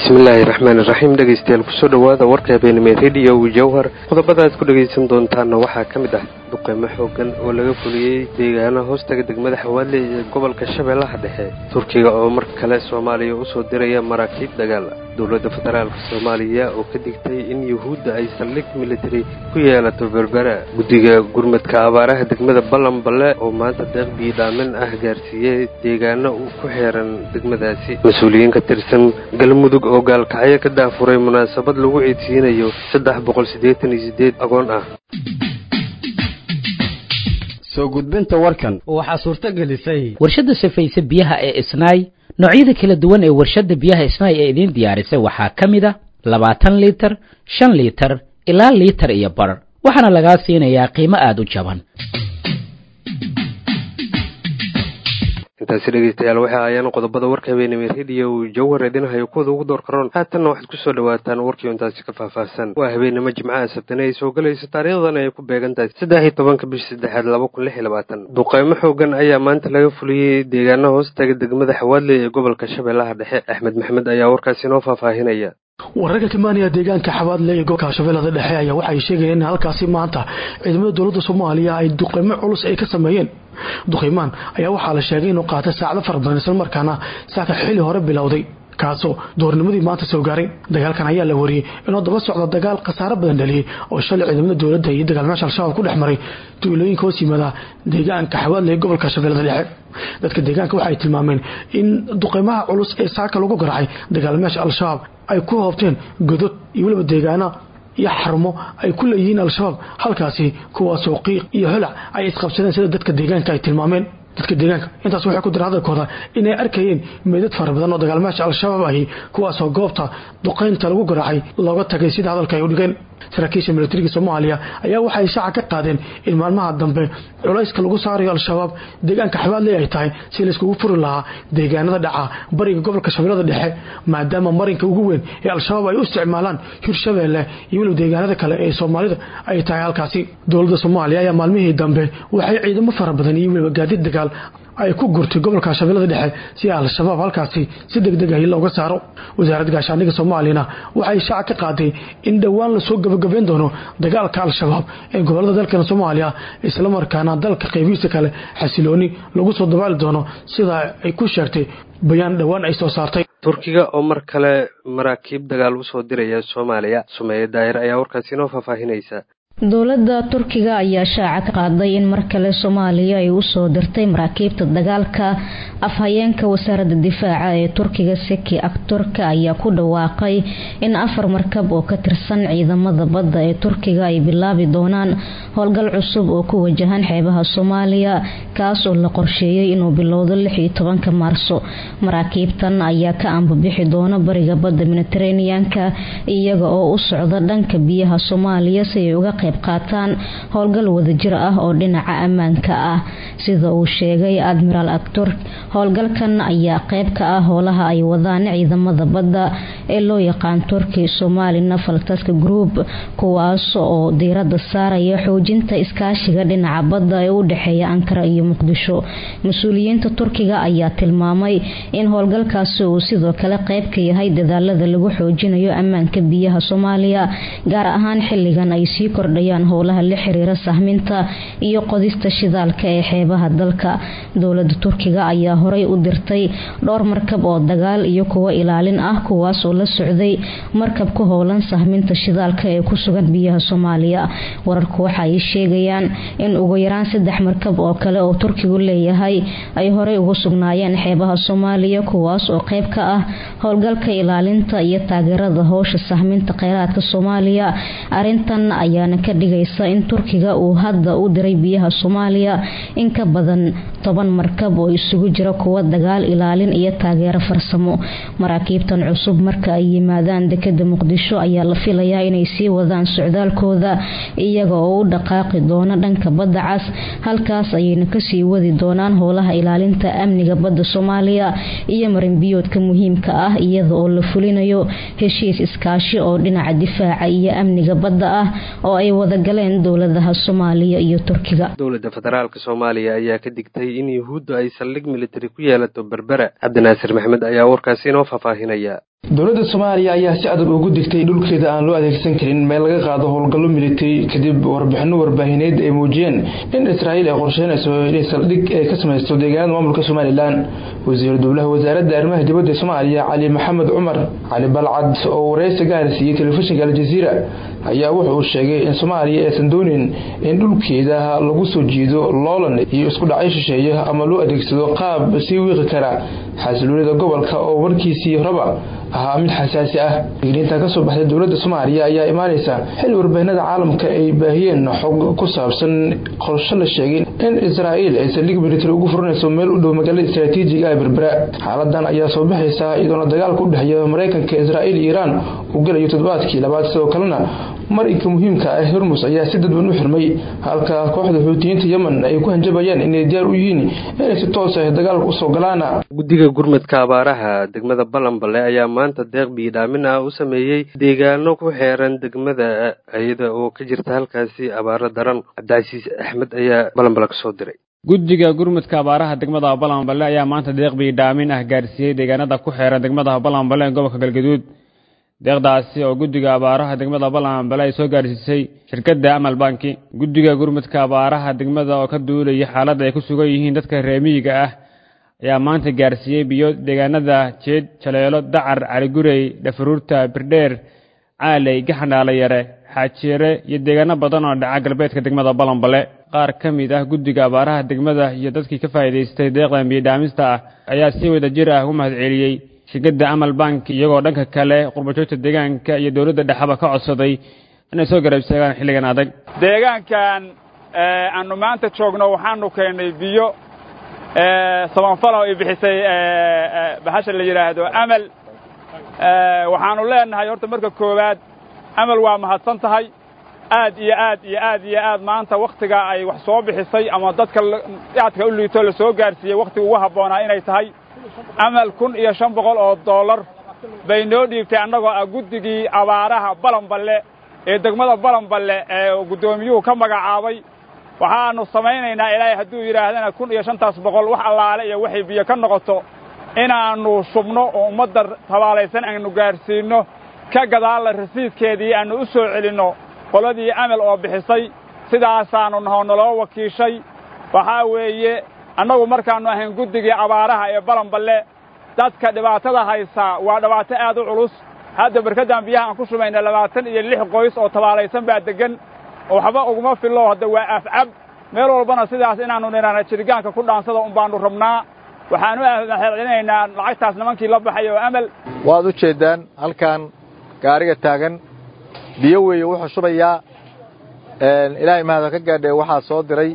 bismillaahi raxmaan iraxiim dhegaystayaal kusoo dhowaada warka habeenimo rediyo jawhar qodobada aad ku dhegaysan doontaanna waxaa ka mid ah duqeymo xoogan oo laga fuliyey deegaanaha hoostaga degmada xawaadle ee gobolka shabeellaha dhexe turkiga oo mar kale soomaaliya usoo diraya maraakiib dagaal dowladda federaalka soomaaliya oo ka digtay in yuhuudda ay saldhig militari ku yeelato berbera guddiga gurmadka abaaraha degmada ballanballe oo maanta deeq biidhaamin ah gaarsiiyey deegaano ku xeeran degmadaasi mas-uuliyiin ka tirsan galmudug oo gaalkacyo ka daafuray munaasabad lagu ciidsiinayo saddex boqol siddeetan iyo siddeed agoon ah soo gudbinta warkan waxaa suurto gelisay warshadda safayse biyaha ee isnaay noocyada kala duwan ee warshadda biyaha isnaay ee idiin diyaarisay waxaa ka mid a labaatan liitar shan liitar ilaa liitar iyo bar waxaana lagaa siinayaa qiimo aada u jaban intaasi dhegeystayaal waxay ahaayeen qodobada warka habeenimo rediyo jawhar idinhayo kuwada ugu door karoon haatanna waxaad kusoo dhawaataan warkii intaasi ka faahfaahsan waa habeenimo jimcaha sabtane ay soo galayso taariikhdan ay ku beegan tahay saddex iyo tobanka bisha saddexaad laba kun lix iyo labaatan duqeymo xoogan ayaa maanta laga fuliyey deegaana hoostaga degmada xawaadle ee gobolka shabeellaha dhexe axmed maxmed ayaa warkaasi inoo faahfaahinaya wararka kimaaniya deegaanka xabaadle ee gobolka shabeellada dhexe ayaa waxay sheegayeen in halkaasi maanta ciidamada dowladda soomaaliya ay duqeymo culus ay ka sameeyeen duqeymaan ayaa waxaa la sheegay inuu qaatay saacado fara badan islamarkaana saaka xili hore bilowday kaasoo doornimadii maanta soo gaaray dagaalkan ayaa la wariyey inuu daba socda dagaal khasaaro badan dhaliyey oo shalay ciidamada dowladda iyo dagaalmaasha al-shabaab ku dhex maray tuulooyinka hoos yimaada deegaanka xawaadle ee gobolka shabeellada dhexe dadka deegaanka waxay tilmaameen in duqeymaha culus ee saaka lagu garaacay dagaalmaasha al-shabaab ay ku hoobteen godod iyo weliba deegaana iyo xarumo ay ku leeyihiin al-shabaab halkaasi kuwaasoo qiiq iyo holac ay isqabsadeen sida dadka deegaanka ay tilmaameen dadka deegaanka intaas waxay ku direen hadalkooda inay arkayeen meydad fara badan oo dagaalmaasha al-shabaab ahi kuwaasoo goobta duqaynta lagu garaacay looga tagay sida hadalka ay u dhigeen saraakiisha militariga soomaaliya ayaa waxay shaaca ka qaadeen in maalmaha dambe culayska lagu saarayo al-shabaab deegaanka xabaadle ay tahay si layskugu furi lahaa deegaanada dhaca bariga gobolka shabeellada dhexe maadaama marinka ugu weyn ee al-shabaab ay u isticmaalaan hirshabeelle iyo weliba deegaanada kale ee soomaalida ay tahay halkaasi dowladda soomaaliya ayaa maalmihii dambe waxay ciidamo fara badan iyo weliba gaadiid dagaal ay ku gurtay gobolka shabeellada dhexe si al-shabaab halkaasi si deg deg ahi looga saaro wasaaradda gaashaandhigga soomaaliyana waxay shaaca ka qaaday in dhowaan lasoo gabagabeyn doono dagaalka al-shabaab ee gobolada dalkan soomaaliya islamarkaana dalka qaybihiisa kale xasilooni lagu soo dabaali doono sida ay ku sheegtay bayaan dhowaan ay soo saartay turkiga oo mar kale maraakiib dagaal usoo diraya soomaaliya sumeeye daahir ayaa warkaasi inoo faahfaahinaysa dowladda turkiga ayaa shaaca ka qaaday in mar kale soomaaliya ay usoo dirtay maraakiibta dagaalka afhayeenka wasaaradda difaaca ee turkiga seki akturka ayaa ku dhawaaqay in afar markab oo ka tirsan ciidamada badda ee turkiga ay bilaabi doonaan howlgal cusub oo ku wajahan xeebaha soomaaliya kaas oo la qorsheeyay inuu bilowdo lix iyo tobanka maarso maraakiibtan ayaa ka ambabixi doona bariga badda mediteraneanka iyaga oo u socda dhanka biyaha soomaaliya si ay uga qayb qaataan howlgal wadajir ah oo dhinaca ammaanka ah sida uu sheegay admiraal actor howlgalkan ayaa qayb ka ah howlaha ay wadaan ciidamada badda ee loo yaqaan turki somali naval task group kuwaas oo diirada saaraya xoojinta iskaashiga dhinaca badda ee u dhexeeya ankara iyo muqdisho mas-uuliyiinta turkiga ayaa tilmaamay in howlgalkaasi uu sidoo kale qayb ka yahay dadaalada lagu xoojinayo ammaanka biyaha soomaaliya gaar ahaan xiligan ay sii kordhayaan howlaha la xiriira sahminta iyo qodista shidaalka ee xeebaha dalka dowlada turkiga ayaa horey u dirtay dhowr markab oo dagaal iyo kuwo ilaalin ah kuwaas oo la socday markab ku howlan sahminta shidaalka ee ku sugan biyaha soomaaliya wararku waxa ay sheegayaan in ugu yaraan saddex markab oo kale oo turkigu leeyahay ay horey ugu sugnaayeen xeebaha soomaaliya kuwaas oo qayb ka ah howlgalka ilaalinta iyo taageerada howsha sahminta kheyraadka soomaaliya arintan ayaana ka dhigaysa in turkiga uu hadda u diray biyaha soomaaliya in ka badan toban markab oo isugu jira kuwa dagaal ilaalin iyo taageero farsamo maraakiibtan cusub marka ay yimaadaan dekada muqdisho ayaa la filayaa inay sii wadaan socdaalkooda iyaga oo u dhaqaaqi doona dhanka badda cas halkaas ayayna kasii wadi doonaan howlaha ilaalinta amniga badda soomaaliya iyo marinbiyoodka muhiimka ah iyada oo la fulinayo heshiis iskaashi oo dhinaca difaaca iyo amniga badda ah oo ay wadagaleen dowladaha soomaaliya iyo turkiga dowladda federaalk soomaaliya ayaa ka digtay in yuhuudda ay saldhig militari ku yeelato berbera cabdinaasir maxmed ayaa warkaasi inoo faahfaahinaya dowladda soomaaliya ayaa si adag ugu digtay dhulkeeda aan loo adeegsan karin meel laga qaado howlgallo militari kadib warbixino warbaahineed ay muujiyeen in israa'iil ay qorsheynayso inay saldhig ay ka samaysto deegaanada maamulka somalilan wasiir dowlaha wasaaradda arrimaha dibadda soomaaliya cali maxamed cumar cali balcad oo wareysi gaar siiyey telefishinka aljaziira ayaa wuxa uu sheegay in soomaaliya aysan doonin in dhulkeeda lagu soo jiido loolan iyo isku dhacyo shisheeye ama loo adeegsado qaab sii wiiqi kara xasiloonida gobolka oo warkiisii horeba ahaa mid xasaasi ah digniinta ka soo baxday dowladda soomaaliya ayaa imaanaysa xil warbaahinada caalamka ay baahiyeen xog ku saabsan qorsho la sheegay in israa'iil ay saldhig militari ugu furanayso meel u dhow magaalada istaraatiijiga ee berbera xaaladan ayaa soo baxaysa iyadoona dagaalka u dhexeeya maraykanka israa'iil iyo iiraan uu gelayo toddobaadkii labaad sidoo kalena marinka muhiimka ah hormus ayaa si dadban u xirmay halka kooxda xuutiyiinta yemen ay ku hanjabayaan inay diyaar u yihiin inay si toos ah dagaalka usoo galaan guddiga gurmadka abaaraha degmada balanbale ayaa maanta deeq biidhaamin ah u sameeyey deegaano ku xeeran degmada iyada oo ka jirta halkaasi abaaro daran cabdicasiis axmed ayaa balanbale ka soo diray guddiga gurmudka abaaraha degmada balanbale ayaa maanta deeq biidhaamin ah gaarsiiyey deegaanada ku xeeran degmada balanbale ee gobolka galgaduud deeqdaasi oo guddiga abaaraha degmada balanbale ay soo gaarsiisay shirkadda amal banki guddiga gurmudka abaaraha degmada oo ka duulaya xaaladda ay ku sugan yihiin dadka reemiyiga ah ayaa maanta gaarsiiyey biyo deegaanada jeed jaleelo dacar caligurey dhafaruurta birdheer caaley gaxandhaala yare xaajeere iyo deegaano badan oo dhaca galbeedka degmada balanbale qaar ka mid ah guddiga abaaraha degmada iyo dadkii ka faa'iidaystay deeqdan biyodhaamista ah ayaa si wada jir ah u mahadceliyey shirkadda amal bank iyagoo dhanka kale qurbajoogta deegaanka iyo dowladda dhexaba ka codsaday inay soo garab istaagaan xilligan adag deegaankan aanu maanta joogno waxaanu keennay biyo sabanfalo ay bixisay bahasha la yidhaahdo amal waxaanu leenahay horta marka koowaad amal waa mahadsan tahay aad iyo aad iyo aad iyo aad maanta wakhtiga ay wax soo bixisay ama dadka aadka u liito la soo gaarsiiyey wakhtiga ugu habboonaa inay tahay amal kun iyo shan boqol oo dollar bay noo dhiibtay annagoo ah guddigii abaaraha balanballe ee degmada balanballe ee guddoomiyuhu ka magacaabay waxaannu samaynaynaa ilaahay hadduu yidhaahdana kun iyo shantaas boqol wax allaale iyo waxay biyo ka noqoto inaannu shubno oo ummadda tabaalaysan aanu gaadhsiinno ka gadaalla rasiidkeedii aannu u soo celinno qoladii amal oo bixisay sidaasaannu nahoo naloo wakiishay waxaa weeye annagu markaannu ahayn guddigii abaaraha ee balanballe dadka dhibaatada haysaa waa dhibaato aad u culus hadda barkaddan biyaha aan ku shubayna labaatan iyo lix qoys oo tabaalaysan baa deggan waxba uguma fillo hadda waa afcab meel walbana sidaas inaannu nidhaana jirgaanka ku dhaansada un baannu rabnaa waxaanu mahadcelinaynaa lacagtaas nimankii la baxay oo amal waad u jeeddaan halkan gaariga taagan biyo weeye wuxuu shubayaa ilaahay mahada ka gaadhee waxaa soo diray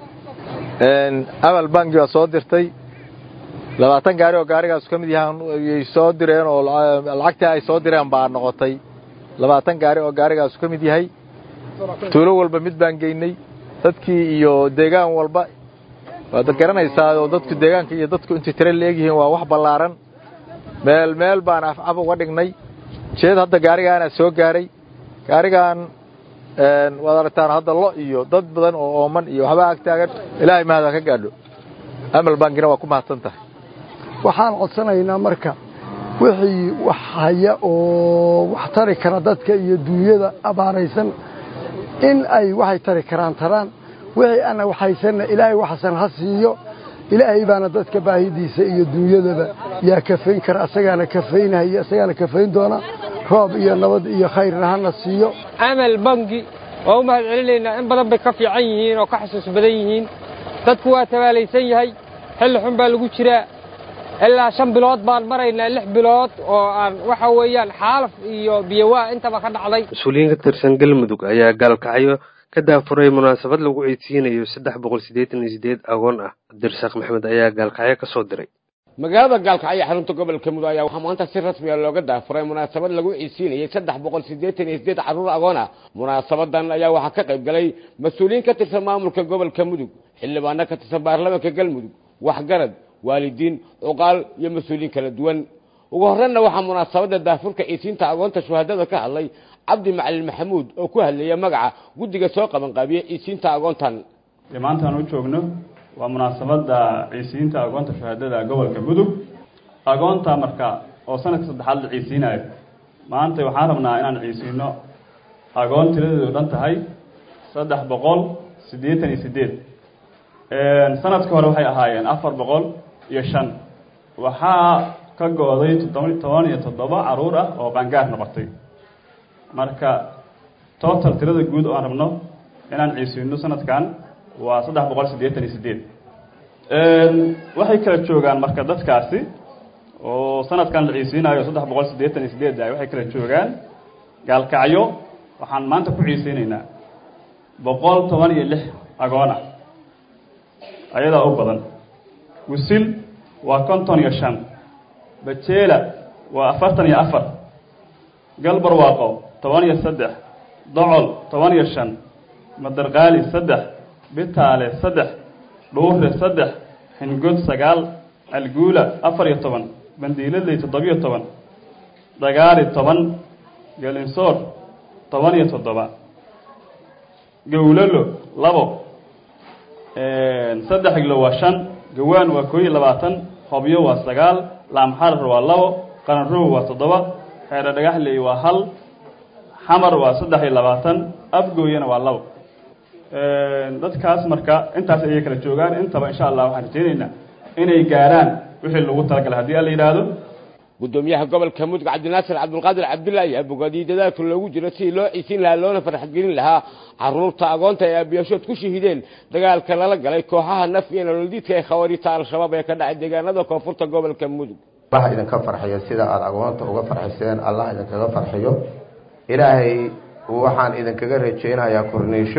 amal bangi baa soo dirtay labaatan gaari oo gaarigaas ka mid yahay soo direen oo lacagtii ay soo direen baa noqotay labaatan gaari oo gaarigaasu ka mid yahay tuulo walba mid baan geynay dadkii iyo deegaan walba waad garanaysaa oo dadku deegaanka iyo dadku intay tire leegyihiin waa wax ballaaran meel meel baan afcaf uga dhignay jeed hadda gaarigaana soo gaaray gaarigaan waad aragtaan hadda lo iyo dad badan oo ooman iyo waxba ag taagan ilaahay mahada ka gaadho amal bankina waa ku mahadsan tahay waxaan codsanaynaa marka wixii wax haya oo wax tari kara dadka iyo duunyada abaaraysan in ay waxay tari karaan taraan wixii ana waxaysanna ilaahay waxsan ha siiyo ilaahay baana dadka baahidiisa iyo duunyadaba yaa kafayn kara asagaana kafaynahaya asagaana kafayn doona roob iyo nabad iyo khayrna hana siiyo amal bangi waa u mahad celinaynaa in badan bay ka fiican yihiin oo ka xasuus badan yihiin dadku waa tabaalaysan yahay xilli xun baa lagu jiraa ilaa shan bilood baan maraynaa lix bilood oo aan waxa weeyaan xaalaf iyo biyowaa intaba ka dhacday mas-uuliyiin ka tirsan galmudug ayaa gaalkacyo ka daafuray munaasabad lagu ciidsiinayo saddex boqol siddeetan iyo siddeed agoon ah cabdirasaaq maxamed ayaa gaalkacyo ka soo diray magaalada gaalkacyo xarunta gobolka mudug ayaa waxaa maanta si rasmiya looga daafuray munaasabad lagu ciidsiinayay saddex boqol siddeetan iyo siddeed carruur agoon ah munaasabadan ayaa waxaa ka qayb galay mas-uuliyiin ka tirsan maamulka gobolka mudug xildhibaano ka tirsan baarlamaanka galmudug waxgarad waalidiin cuqaal iyo mas-uuliyiin kala duwan ugu horreynna waxaa munaasabadda daafurka ciisiinta agoonta shuhadada ka hadlay cabdi macalin maxamuud oo ku hadleeya magaca guddiga soo qabanqaabiya ciisiinta agoontan maantaan u joogno waa munaasabadda ciisiinta agoonta shuhadada gobolka mudug agoonta marka oo sanadka saddexaad la ciisiinayo maanta waxaan rabnaa inaan ciisiino agoon tiradeedu dhan tahay saddex boqol siddeetan iyo siddeed sanadka hore waxay ahaayeen afar boqol iyo shan waxaa ka go-day toddoba toban iyo toddoba caruur ah oo qaangaar noqotay marka total tirada guud oo aan rabno inaan ciisiino sanadkan waa saddex boqol siddeetan iyo siddeed waxay kala joogaan marka dadkaasi oo sanadkan la ciisiinayo saddex boqol siddeetan iyo siddeed ah waxay kala joogaan gaalkacyo waxaan maanta ku ciiseyneynaa boqol toban iyo lix agoon ah ayadaa u badan wisil waa konton iyo shan bajeela waa afartan iyo afar galbarwaaqo toban iyo saddex docol toban iyo shan madarqaali saddex bitaale saddex dhuure saddex xingod sagaal alguula afar iyo toban bandiiladley toddobiyo toban dagaali toban gelinsoor toban iyo toddoba gowlalo labo saddex iglo waa shan gawaan waa koo iyo labaatan hobyo waa sagaal laamxarar waa labo qaranrow waa toddoba xeero dhagaxley waa hal xamar waa saddex iyo labaatan afgooyana waa labo dadkaas marka intaas ayay kala joogaan intaba insha allah waxaan rajeyneynaa inay gaaraan wixii lagu talagalay haddii alla yidhaahdo gudoomiyaha gobolka mudug cabdinaasir cabdulqaadir cabdulla ayaa bogaadiyey dadaalka loogu jiro sidii loo ciisin lahaa loona farxadgelin lahaa caruurta agoonta ee aabiyashood ku shahideen dagaalka lala galay kooxaha naf iyo nololdiidka ee khawaariita al-shabaab ee ka dhacay deegaanada koonfurta gobolka mudug allah idinka farxiyo sida aada agoonta uga farxiseen allah idinkaga farxiyo ilaahay waxaan idinkaga rajeynayaa korniisho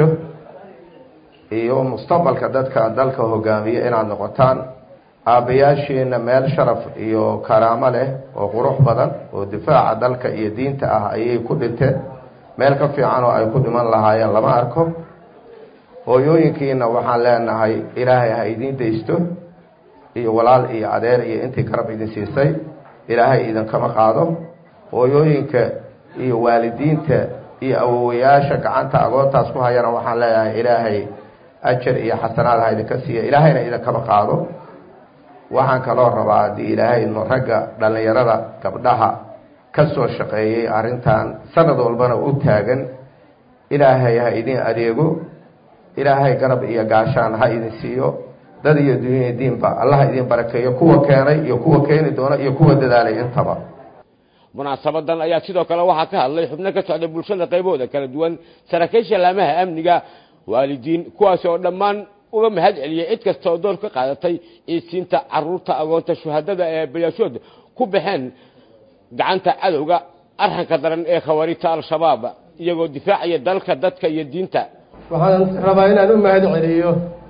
iyo mustaqbalka dadka dalka hogaamiya inaad noqotaan aabbayaashiina meel sharaf iyo karaamo leh oo qurux badan oo difaaca dalka iyo diinta ah ayay ku dhinteen meel ka fiican oo ay ku dhiman lahaayeen lama arko hooyooyinkiina waxaan leenahay ilaahay ha idiin daysto iyo walaal iyo adeer iyo intii garab idin siisay ilaahay idinkama qaado hooyooyinka iyo waalidiinta iyo awowayaasha gacanta agoontaas ku hayana waxaan leeyahay ilaahay ajar iyo xasanaad ha idinka siiya ilaahayna idinkama qaado waxaan kaloo rabaa haddii ilaahay no ragga dhallinyarada gabdhaha ka soo shaqeeyey arrintan sanad walbana u taagan ilaahay ha idin adeego ilaahay garab iyo gaashaan ha idin siiyo dad iyo dunya diinba allah idin barakeeyo kuwa keenay iyo kuwa keeni doona iyo kuwa dadaalay intaba munaasabadan ayaa sidoo kale waxaa ka hadlay xubno ka socda bulshada qaybahooda kala duwan saraakiisha laamaha amniga waalidiin kuwaasi oo dhammaan uga mahad celiyey cid kasta oo door ka qaadatay ciisiinta caruurta agoonta shuhadada ee bayaashood ku baxeen gacanta cadowga arxanka daran ee khawaariijta al-shabaab iyagoo difaacaya dalka dadka iyo diinta waxaan rabaa inaan u mahad celiyo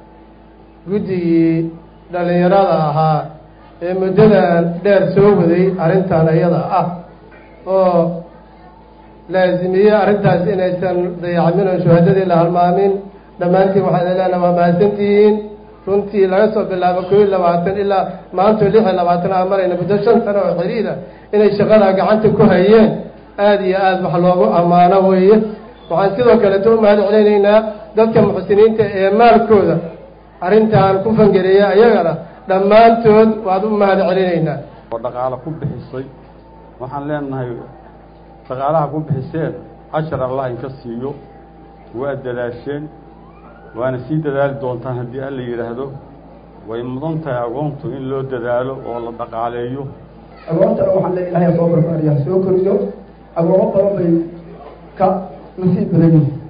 guddigii dhallinyarada ahaa ee muddadan dheer soo waday arrintan iyada ah oo laasimiyey arrintaas inaysan dayacmin oo shuhadadii la halmaamin dhammaantiin waxaan leenaha waa mahadsantihiin runtii laga soo bilaabo koo iyo labaatan ilaa maantoo lix iyo labaatan aan marayna muddo shan sano oo xiriira inay shaqadaa gacanta ku hayeen aada iyo aada wax loogu ammaano weeye waxaan sidoo kaleeto u mahad celinaynaa dadka muxsiniinta ee maalkooda arrintan ku fangareeya ayagana dhammaantood waad u mahad celinaynaa oo dhaqaalo ku bixisay waxaan leenahay dhaqaalaha ku bixiseen cashar allah inka siiyo waa dadaasheen waana sii dadaali doontaan haddii alla yidhaahdo way mudan tahay agoontu in loo dadaalo oo la dhaqaaleeyo agoontana waxaan le ilahay soo barbaariya soo koriyo agoomo badan bay ka nasiib badan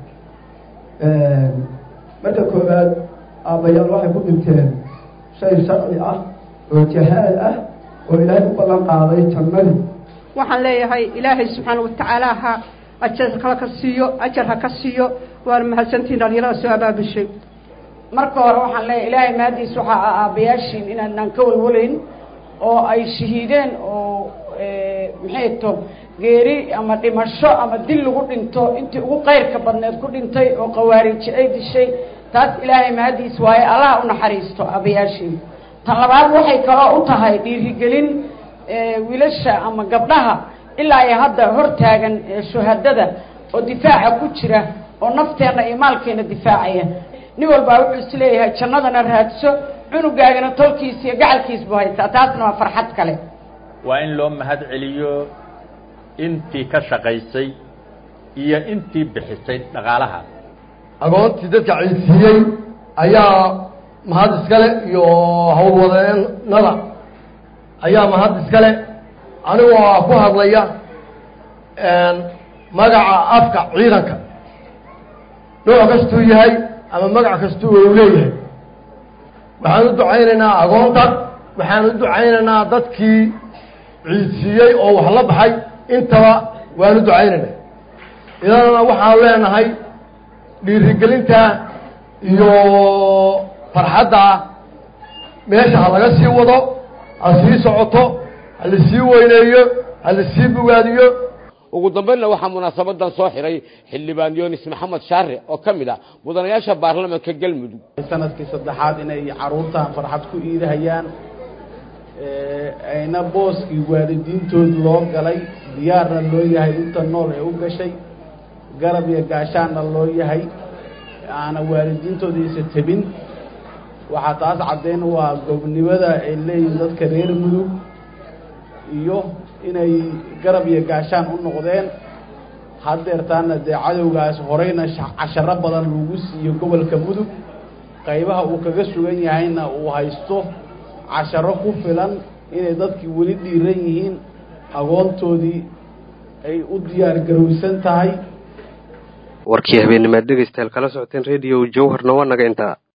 yihiin marka koowaad aabbayaal waxay ku dhinteen shay sharci ah oo jahaad ah oo ilaahay u ballan qaaday jannadii waxaan leeyahay ilaahay subxaana watacaala ha ajar kala ka siiyo ajar ha ka siiyo waana mahadsantihin dhalinyarada soo abaabushay marka hore waxaan leeyahay ilaahay mahadiis waxaa ah aabbayaashiin inaanaan ka walwalayn oo ay shahiideen oo maxay to geeri ama dhimasho ama dil lagu dhinto intii ugu qayrka badneed ku dhintay oo qawaariiji ay dishay taas ilaahay mahadiis waaye allaha u naxariisto aabbayaashiin tan labaad waxay kaloo u tahay dhiirigelin wiilasha ama gabdhaha ilaa ay hadda hor taagan shuhadada oo difaaca ku jira oo nafteenna iyo maalkeena difaacaya nin walbaa wuxuu is leeyahay jannadana raadso cunugaagana tolkiisa iyo gacalkiisbu haystaa taasna waa farxad kale waa in loo mahad celiyo intii ka shaqaysay iyo intii bixisay dhaqaalaha agoontii dadka ciidsiiyey ayaa mahad iskale iyo howlwadeenada ayaa mahad iskale anigoo ku hadlaya magaca afka ciidanka nooc kastuu yahay ama magac kastuu u leeyahay waxaan u ducaynaynaa agoonta waxaan u ducaynaynaa dadkii ciidsiiyey oo wax la baxay intaba waan u ducaynaynaa idana waxaan leenahay dhiirigelinta iyo farxadda meesha ha laga sii wado ha sii socoto ha la sii weyneeyo ha la sii bogaadiyo ugu dambaynna waxaa munaasabadan soo xiray xildhibaan yunis maxamed shaare oo ka mid ah mudanayaasha baarlamanka galmudug sanadkii saddexaad inay caruurtan farxad ku iidahayaan ayna booskii waalidiintood loo galay diyaarna loo yahay inta nool ee u gashay garab iyo gaashaanna loo yahay aana waalidiintoodiisa tebin waxaa taas caddayn waa gobnimada ay leeyihin dadka reer mudug iyo inay garab iyo gaashaan u noqdeen haddeertaana dee cadowgaas horeyna casharo badan lagu siiyo gobolka mudug qaybaha uu kaga sugan yahayna uu haysto casharo ku filan inay dadkii weli dhiiran yihiin agoontoodii ay u diyaar garowsan tahay warkii habeennimaad dhegaystayaal kala socoteen rediyo jowharna waa naga intaa